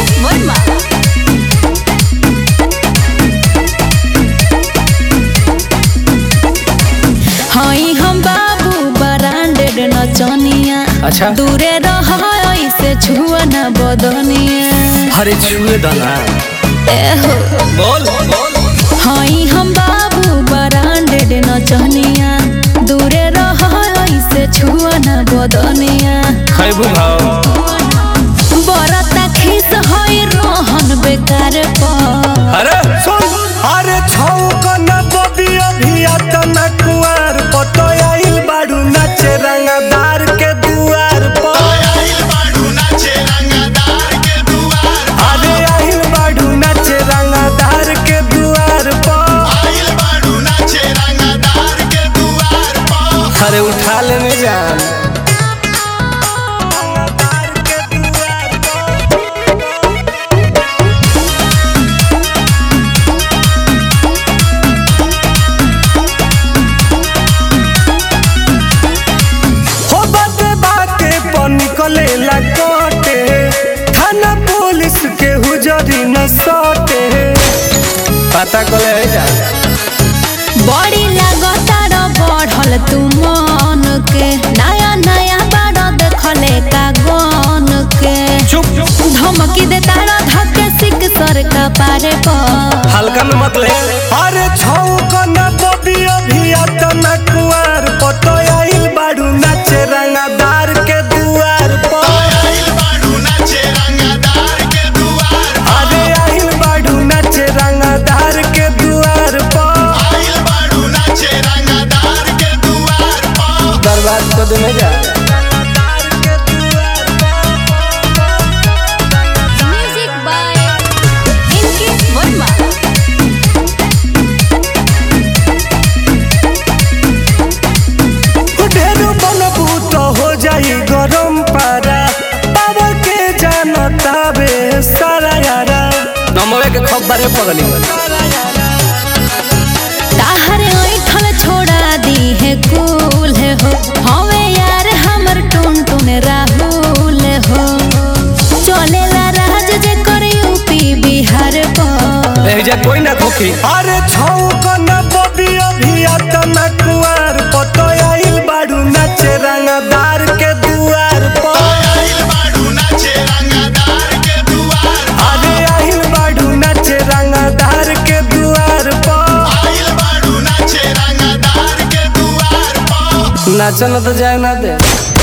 वर्मा हई हम बाबू ब्रांडेड नचनिया अच्छा। दूरे रह ऐसे छुआ न बदनिया हरे छुए दाना एहो बोल हई हम बाबू ब्रांडेड नचनिया दूरे रह ऐसे छुआ न बदनिया खैबू भाव बरता खिस हई रोहन बेकार पर अरे सुन अरे छौकन बबिया भिया तना कुआर पतयाइल बाड़ू नाचे रंगदार के दुआर पर अरे आइल बाड़ू नाचे रंगदार के दुआर पर अरे उठा लेने जान रंगदार के दुआर पर हो बाते बाते पर निकले ला कटे थाना पुलिस के हुजरी न सटे पता कोले जा बड़ी लगातार बढ़ल तू मन के नया नया बाड़ देखले का गन के चुप धमकी दे तारा धक्के सिक सर का पारे पर हल्का में मत ले अरे छौकन बबिया भिया तना कुआर पतयाइल बाड़ू नाचे रंगदार के दुआर पर अरे आइल बाड़ू नाचे रंगदार के दुआर पर बर्बाद कर देने जा म्यूजिक बाय इनके वर्मा ढेर बनबू तो हो जाई गरम पारा पावर के जानता बे सारा यारा नमवे के खबरे पगली ताहरे ऐठल छोड़ा दी है कूल हो हवे यार हमर टुन टुन राहुल हो चलेला राज जे कर यूपी बिहार पर एजा कोई ना खोखी अरे छौकन बबिया भिया तना कुआर पतयाइल बाड़ू नाचे रंगदार के दुआर पर अरे आइल बाड़ू नाचे रंगदार के दुआर पर नाचन तो जाए ना दे